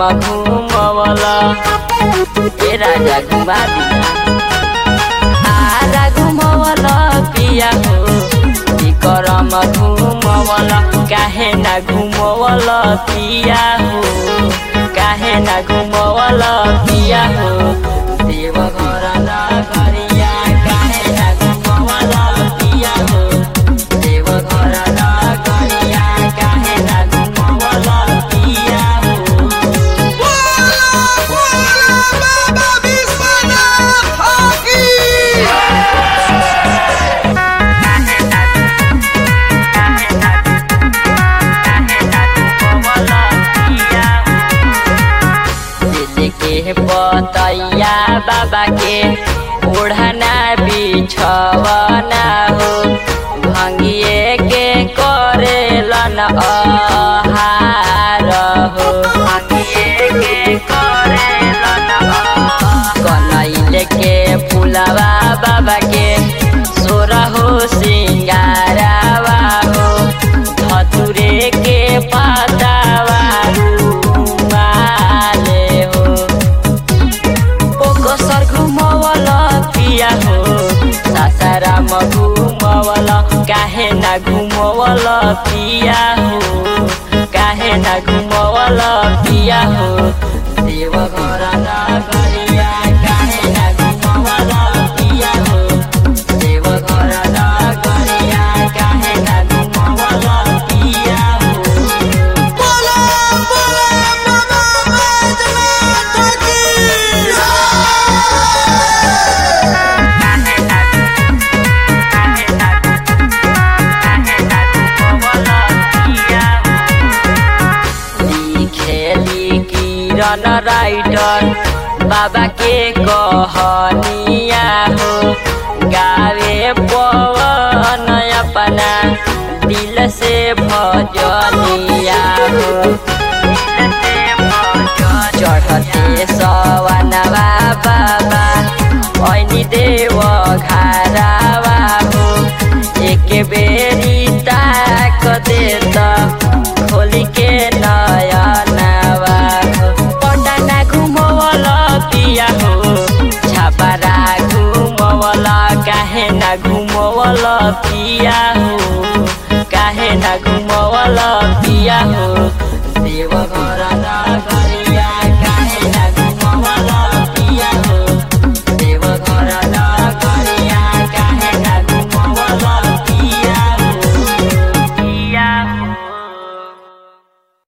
घुमवला ए राजा घुमा दिया आरा घुमवला पिया हो ई करम घुमवला काहे ना घुमवला पिया हो काहे ना घुमवला पिया हो देव घर ना गरिया काहे ना घुमवला पिया हो देव घर ना गरिया काहे ना घुमवला पिया हो बाबा विश्वनाथ की दिल के पतैया बाबा के ओढ़ना बिछवना हो भंगिए के करेलन आहार हो भंगिए के करेलन कनैल के फुलवा बाबा के सोरा हो सिंगारावा हो धतुरे के पातावा रुमाले हो पोकोसर घुमवला पिया हो सासाराम घुमवला काहे ना घुमवला पिया हो काहे ना घुमवला पिया हो देव घर ना गरिया काहे ना घुमवला पिया हो देव घर ना गरिया काहे ना घुमवला पिया हो बोला बोला बाबा बैजनाथ की खेली किरण राइटर बाबा के कहनिया हो गावे पवन अपना दिल से भजनिया हो चढ़ते सवनवा बाबा ऐनी देव घारावा हो एक बेरी ताक देत खोली के नयनवा हो पटना घुमवला पिया हो छापारा घुमवला काहे ना घुमवला पिया हो काहे ना घुमवला पिया हो देव घर